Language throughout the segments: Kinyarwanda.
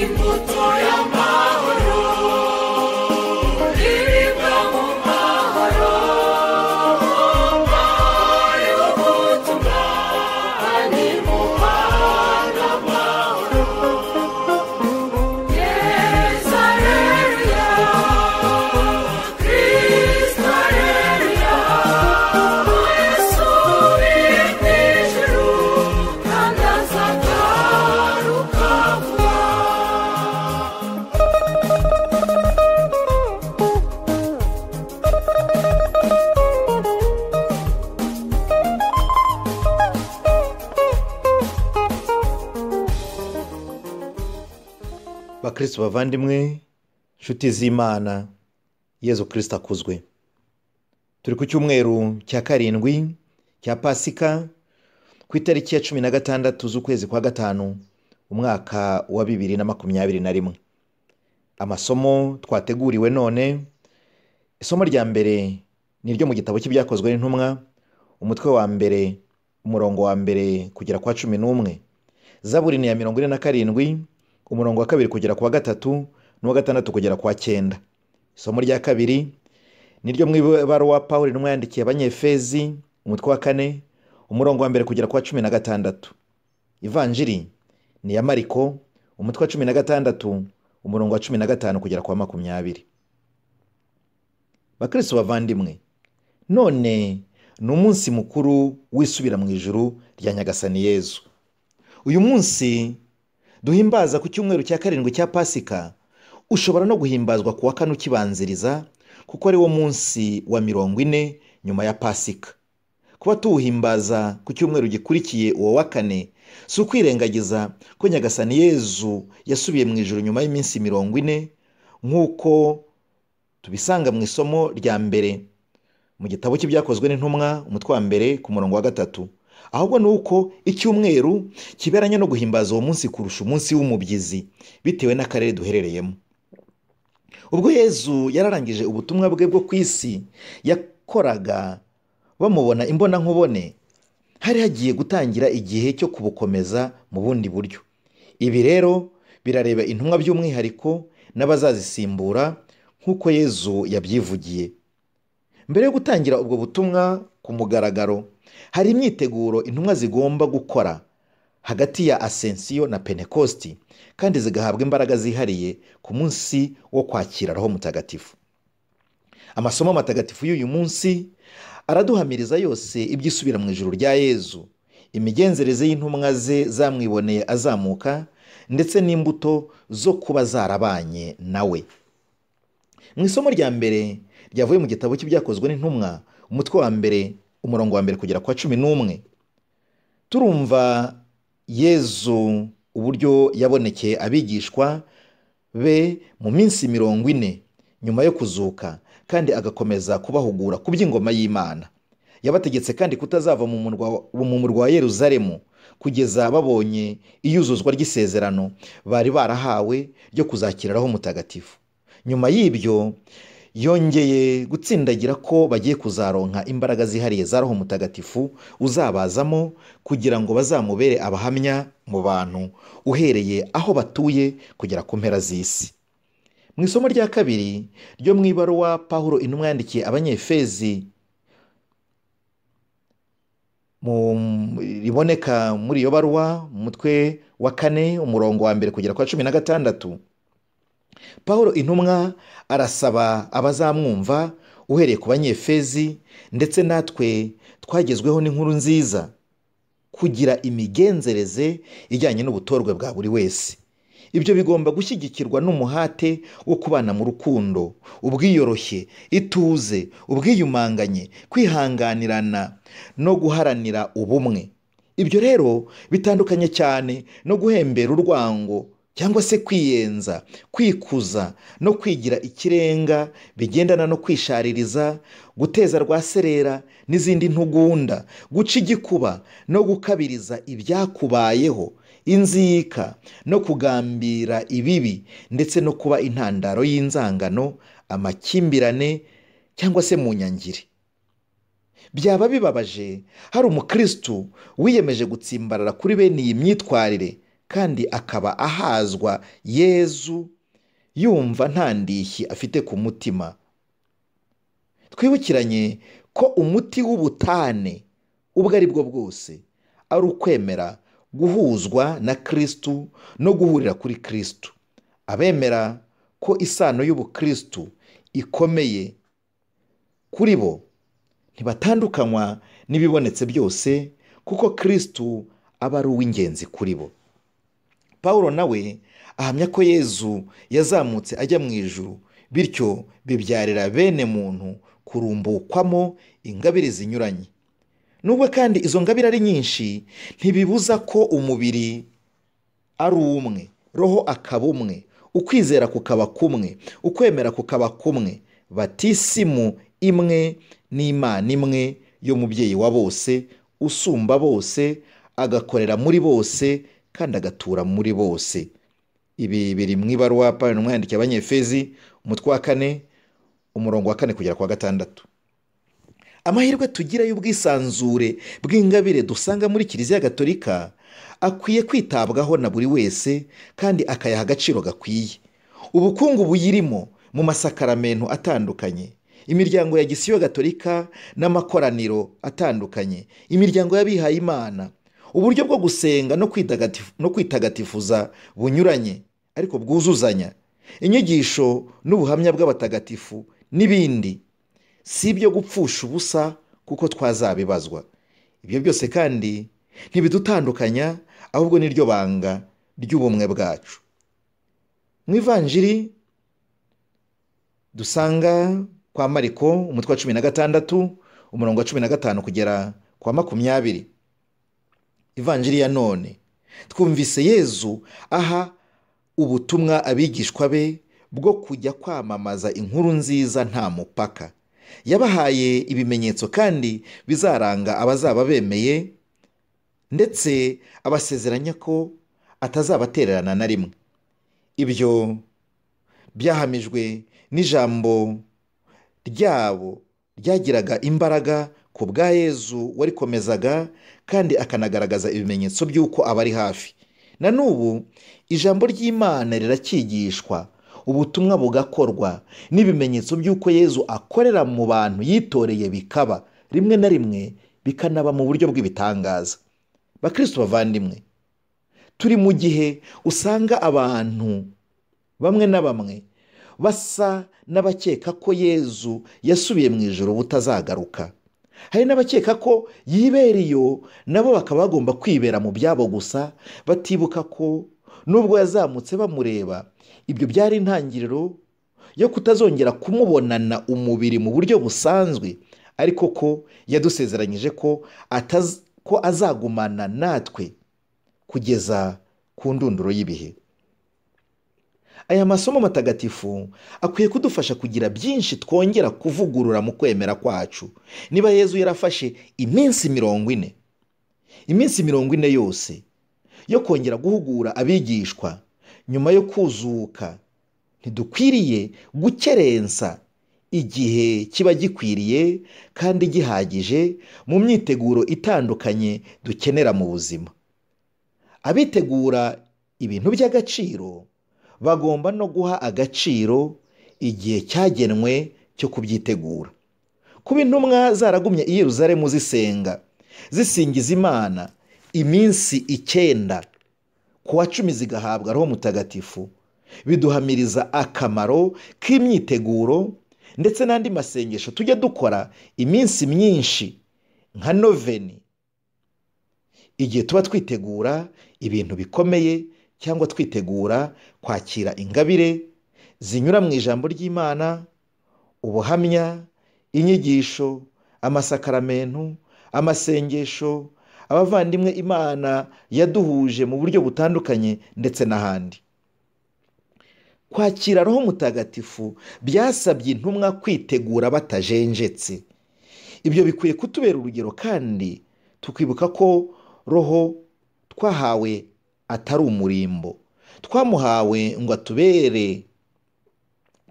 imbuto y'amahoro iribwa mu mahoro ari wo butumwa ari mu muhanda amahoro yesu areruya kristo areruya yesu uri mu ijuru kandi azagaruka vuba bakristo bavandimwe inshuti z'imana yezu kirisita akuzwe turi ku cyumweru cya karindwi cya pasika ku itariki ya cumi na gatandatu z'ukwezi kwa gatanu umwaka wa bibiri na makumyabiri na rimwe amasomo twateguriwe none isomo rya mbere ni iryo mu gitabo cy'ibyakozwe n'intumwa umutwe wa mbere umurongo wa mbere kugera kwa cumi n'umwe zaburi ni iya mirongo ine na karindwi umurongo wa kabiri kugera ku wa gatatu n'uwa gatandatu kugera ku wa cyenda isomo rya kabiri ni ryo mu ibaruwa paul intumwa yandikiye abanyefezi umutwe wa kane umurongo wa mbere kugera ku wa cumi na gatandatu ivanjiri ni iya mariko umutwe wa cumi na gatandatu umurongo wa cumi na gatanu kugera ku wa makumyabiri bakristo bavandimwe none ni umunsi mukuru w'isubira mu ijuru rya nyagasani yezu uyu munsi duhimbaza ku cyumweru cya karindwi cya pasika ushobora no guhimbazwa ku wa kane ukibanziriza kuko ari wo munsi wa mirongo ine nyuma ya pasika kuba tuwuhimbaza ku cyumweru gikurikiye uwo wa kane si ukwirengagiza ko nyagasani yezu yasubiye mu ijoro nyuma y'iminsi mirongo ine nk'uko tubisanga mu isomo rya mbere mu gitabo cy'ibyakozwe n'intumwa umutwe wa mbere ku murongo wa gatatu ahubwo ni uko icyumweru kiberanye no guhimbaza uwo munsi kurusha umunsi w'umubyizi bitewe n'akarere duherereyemo ubwo yezu yararangije ubutumwa bwe bwo ku isi yakoraga bamubona imbonankubone hari hagiye gutangira igihe cyo kubukomeza mu bundi buryo ibi rero birareba intumwa by'umwihariko n'abazazisimbura nk'uko yezu yabyivugiye mbere yo gutangira ubwo butumwa ku mugaragaro hari imyiteguro intumwa zigomba gukora hagati ya asensiyo na pentekosti kandi zigahabwa imbaraga zihariye ku munsi wo kwakira roho mutagatifu amasomo matagatifu y'uyu munsi araduhamiriza yose iby'isubira mu ijuru rya yezu imigenzereze y'intumwa ze zamwiboneye azamuka ndetse n'imbuto zo kuba zarabanye nawe mu isomo rya mbere ryavuye mu gitabo cy'ibyakozwe n'intumwa umutwe wa mbere umurongo wa mbere kugera kwa cumi n'umwe turumva yezu uburyo yabonekeye abigishwa be mu minsi mirongo ine nyuma yo kuzuka kandi agakomeza kubahugura ku by'ingoma y'imana yabategetse kandi kutazava mu murwa mu murwa wa yeruzalemu kugeza babonye iyuzuzwa ry'isezerano bari barahawe ryo kuzakiriraho mutagatifu nyuma y'ibyo yongeye gutsindagira ko bagiye kuzaronka imbaraga zihariye za roho mutagatifu uzabazamo kugira ngo bazamubere abahamya mu bantu uhereye aho batuye kugera ku mpera z'isi mu isomo rya kabiri ryo mu ibaruwa pahuro intumwa yandikiye abanyefezi riboneka muri iyo baruwa umutwe wa kane umurongo wa mbere kugera kwa cumi na gatandatu paul intumwa arasaba abazamwumva uhereye ku banyefezi ndetse natwe twagezweho n'inkuru nziza kugira imigenzereze ijyanye n'ubutorwe bwa buri wese ibyo bigomba gushyigikirwa n'umuhate wo kubana mu rukundo ubwiyoroshye ituze ubwiyumanganye kwihanganirana no guharanira ubumwe ibyo rero bitandukanye cyane no guhembera urwango cyangwa se kwiyenza kwikuza no kwigira ikirenga bigendana no kwishaririza guteza rwaserera n'izindi ntugunda guca igikuba no gukabiriza ibyakubayeho inzika no kugambira ibibi ndetse no kuba intandaro y'inzangano amakimbirane cyangwa se mu nyangiri byaba bibabaje hari umukirisitu wiyemeje gutsimbarara kuri bene iyi myitwarire kandi akaba ahazwa yezu yumva nta ndishyi afite ku mutima twibukiranye ko umuti w'ubutane ubwo ari bwo bwose ari ukwemera guhuzwa na kirisitu no guhurira kuri kirisitu abemera ko isano y'ubukirisitu ikomeye kuri bo ntibatandukanywa n'ibibonetse byose kuko kirisitu aba ari uw'ingenzi kuri bo paul nawe ahamya ko yezu yazamutse ajya mu ijuru bityo bibyarira bene muntu kurumbukwamo ingabire zinyuranye nubwo kandi izo ngabire ari nyinshi ntibibuza ko umubiri ari umwe roho akaba umwe ukwizera kukaba kumwe ukwemera kukaba kumwe batisimu imwe n'imana imwe y'umubyeyi wa bose usumba bose agakorera muri bose kandi agatura muri bose ibi biri mu ibaruwa paul umwandikiye abanyefezi umutwe wa kane umurongo wa kane kugera ku wa gatandatu amahirwe tugira y'ubwisanzure bw'ingabire dusanga muri kiliziya gatolika akwiye kwitabwaho na buri wese kandi akayaha agaciro gakwiye ubukungu buyirimo mu masakaramento atandukanye imiryango ya gisiyo gatolika n'amakoraniro atandukanye imiryango y'abihaye imana uburyo bwo gusenga no kwitagatifu- no kwitagatifuza bunyuranye ariko bwuzuzanya inyigisho n'ubuhamya bw'abatagatifu n'ibindi si ibyo gupfusha ubusa kuko twazabibazwa ibyo byose kandi ntibidutandukanya ahubwo ni ryo banga ry'ubumwe bwacu mu ivanjiri dusanga kwa mariko umutwe wa cumi na gatandatu umurongo wa cumi na gatanu kugera kwa makumyabiri ivanjiri ya none twumvise yezu aha ubutumwa abigishwa be bwo kujya kwamamaza inkuru nziza nta mupaka yabahaye ibimenyetso kandi bizaranga abazaba bemeye ndetse abasezeranya ko atazabatererana na rimwe ibyo byahamijwe n'ijambo ryabo ryagiraga imbaraga ku bwa yezu warikomezaga kandi akanagaragaza ibimenyetso by'uko aba ari hafi na n'ubu ijambo ry'imana riracyigishwa ubutumwa bugakorwa n'ibimenyetso by'uko yezu akorera mu bantu yitoreye bikaba rimwe na rimwe bikanaba mu buryo bw'ibitangaza bakristo bavandimwe turi mu gihe usanga abantu bamwe na bamwe basa n'abakeka ko yezu yasubiye mu ijoro butazagaruka hari n'abakeka ko yibereyo nabo bakaba bagomba kwibera mu byabo gusa batibuka ko nubwo yazamutse bamureba ibyo byari intangiriro yo kutazongera kumubonana umubiri mu buryo busanzwe ariko ko yadusezeranyije ko ataz- ko azagumana natwe kugeza ku ndunduro y'ibihe aya masomo matagatifu akwiye kudufasha kugira byinshi twongera kuvugurura mu kwemera kwacu niba yezu yarafashe iminsi mirongo ine iminsi mirongo ine yose yo kongera guhugura abigishwa nyuma yo kuzuka ntidukwiriye gukerensa igihe kiba gikwiriye kandi gihagije mu myiteguro itandukanye dukenera mu buzima abitegura ibintu by'agaciro bagomba no guha agaciro igihe cyagenwe cyo kubyitegura kuba intumwa zaragumye i Yerusalemu zisenga zisingiza imana iminsi icyenda ku wa cumi zigahabwa roho mutagatifu biduhamiriza akamaro k'imyiteguro ndetse n'andi masengesho tujya dukora iminsi myinshi nka noveni igihe tuba twitegura ibintu bikomeye cyangwa twitegura kwakira ingabire zinyura mu ijambo ry'imana ubuhamya inyigisho amasakaramento amasengesho abavandimwe imana yaduhuje mu buryo butandukanye ndetse n'ahandi kwakira roho mutagatifu byasabye intumwa kwitegura batajenjetse ibyo bikwiye kutubera urugero kandi tukibuka ko roho twahawe atari umurimbo twamuhawe ngo atubere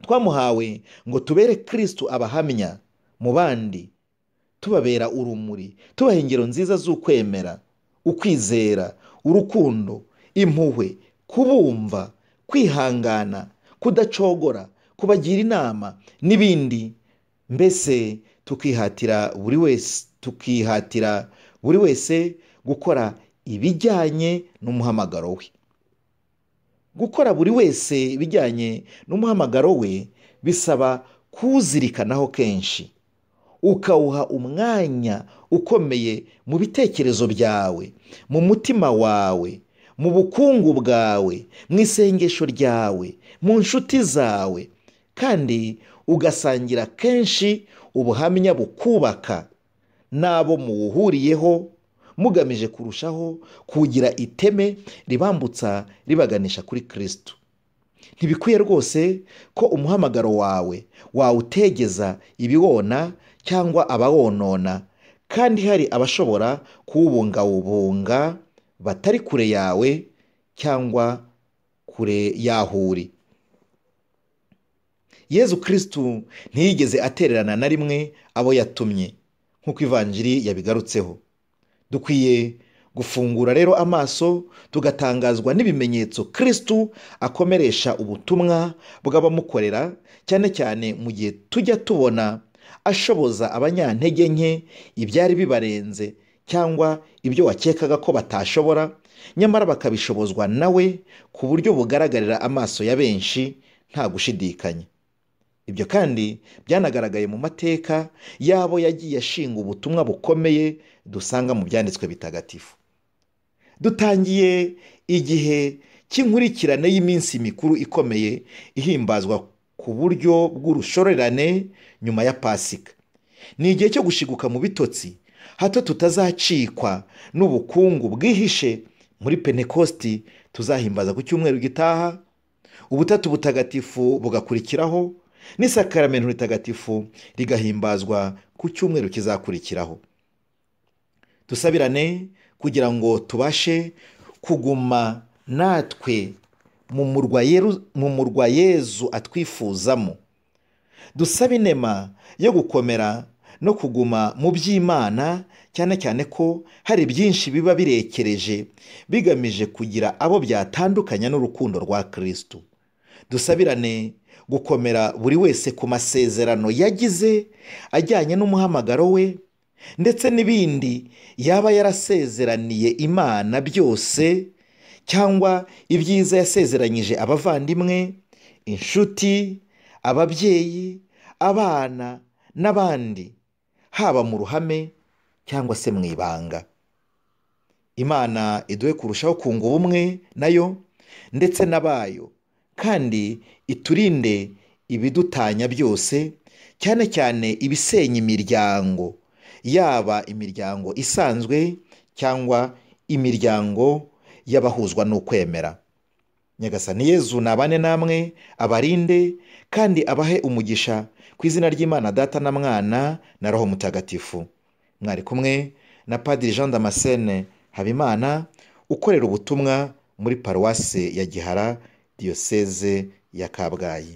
twamuhawe ngo tubere kirisitu abahamya mu bandi tubabera urumuri tubaha ingero nziza z'ukwemera ukwizera urukundo impuhwe kubumva kwihangana kudacogora kubagira inama n'ibindi mbese tukihatira buri wese tukihatira buri wese gukora ibijyanye n'umuhamagaro we gukora buri wese ibijyanye n'umuhamagaro we bisaba kuwuzirikanaho kenshi ukawuha umwanya ukomeye mu bitekerezo byawe mu mutima wawe mu bukungu bwawe mu isengesho ryawe mu nshuti zawe kandi ugasangira kenshi ubuhamya bukubaka n'abo muwuhuriyeho mugamije kurushaho kugira iteme ribambutsa ribaganisha kuri kirisito ntibikwiye rwose ko umuhamagaro wawe wawutegeza ibiwona cyangwa abawonona kandi hari abashobora kuwubungabunga batari kure yawe cyangwa kure y'aho uri yezu kirisitu ntiyigeze atererana na rimwe abo yatumye nk'uko ivanjiri yabigarutseho dukwiye gufungura rero amaso tugatangazwa n'ibimenyetso kirisitu akomeresha ubutumwa bw'abamukorera cyane cyane mu gihe tujya tubona ashoboza abanyantege nke ibyari bibarenze cyangwa ibyo wakekaga ko batashobora nyamara bakabishobozwa nawe ku buryo bugaragarira amaso ya benshi nta gushidikanya ibyo kandi byanagaragaye mu mateka y'abo yagiye ashinga ubutumwa bukomeye dusanga mu byanditswe bitagatifu dutangiye igihe cy'inkurikirane y'iminsi mikuru ikomeye ihimbazwa ku buryo bw'urushorerane nyuma ya pasika ni igihe cyo gushiguka mu bitotsi hato tutazacikwa n'ubukungu bwihishe muri penekositi tuzahimbaza ku cyumweru gitaha ubutatu butagatifu bugakurikiraho n'isakaramentu ritagatifu rigahimbazwa ku cyumweru kizakurikiraho dusabirane kugira ngo tubashe kuguma natwe mu murwa yezu atwifuzamo dusaba inema yo gukomera no kuguma mu by'imana cyane cyane ko hari byinshi biba birekereje bigamije kugira abo byatandukanya n'urukundo rwa kirisitu dusabirane gukomera buri wese ku masezerano yagize ajyanye n'umuhamagaro we ndetse n'ibindi yaba yarasezeraniye imana byose cyangwa ibyiza yasezeranyije abavandimwe inshuti ababyeyi abana n'abandi haba mu ruhame cyangwa se mu ibanga imana iduhe kurushaho kunga ubumwe nayo ndetse n'abayo kandi iturinde ibidutanya byose cyane cyane ibisenya imiryango yaba imiryango isanzwe cyangwa imiryango y'abahuzwa n'ukwemera nyagasani yezu nabane namwe abarinde kandi abahe umugisha ku izina ry'imana data na mwana na roho mutagatifu mwari kumwe na padiri jean damascene habimana ukorera ubutumwa muri paruwase ya gihara diyoseze ya kabgayi